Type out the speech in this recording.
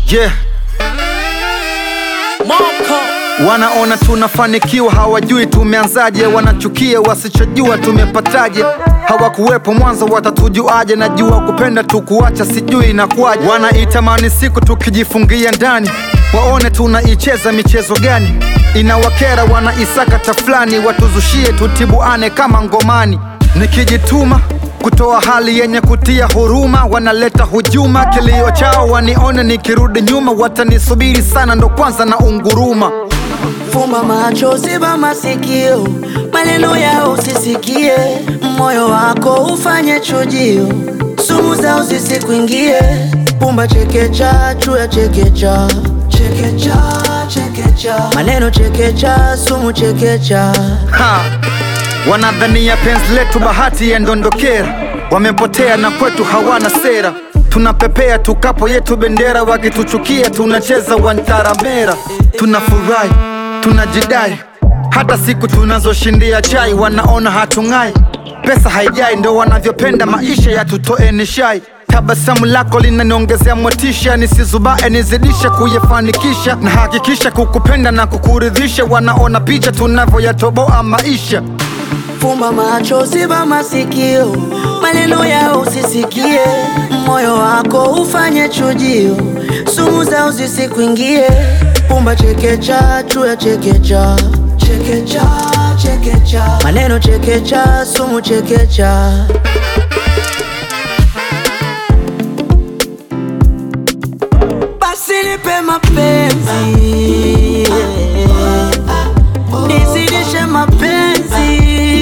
Yeah, Moko wanaona tunafanikiwa, hawajui tumeanzaje. Wanachukia wasichojua tumepataje. Hawakuwepo mwanzo, watatujuaje? Najua kupenda tukuacha, sijui inakuwaje. Wanaitamani siku tukijifungia ndani, waone tunaicheza michezo gani. Inawakera, wanaisakata fulani, watuzushie tutibuane kama ngomani. Nikijituma kutoa hali yenye kutia huruma, wanaleta hujuma. Kilio chao wanione nikirudi nyuma, watanisubiri sana, ndo kwanza na unguruma. Fumba macho, ziba masikio, maneno yao usisikie, moyo wako ufanye chujio, sumu zao zisikuingie. Pumba chekecha, chuya chekecha, chekecha, chekecha, maneno chekecha, sumu chekecha. Ha! Wanadhania penzi letu bahati ya ndondokera, wamepotea na kwetu hawana sera. Tunapepea tukapo yetu bendera, wakituchukia tunacheza wantaramera. Tunafurahi, tunajidai, hata siku tunazoshindia chai wanaona hatung'ai. Pesa haijai, ndo wanavyopenda maisha yatutoe nishai. Tabasamu lako linaniongezea motisha, nisizubae nizidishe kuyafanikisha, na hakikisha kukupenda na kukuridhisha. Wanaona picha tunavyoyatoboa maisha. Fumba macho, ziba masikio, maneno yao usisikie, moyo wako ufanye chujio, sumu zao zisikuingie. Pumba chekecha, chuya chekecha, chekecha, chekecha, maneno chekecha, sumu chekecha. Basi nipe mapenzi, nizidishe mapenzi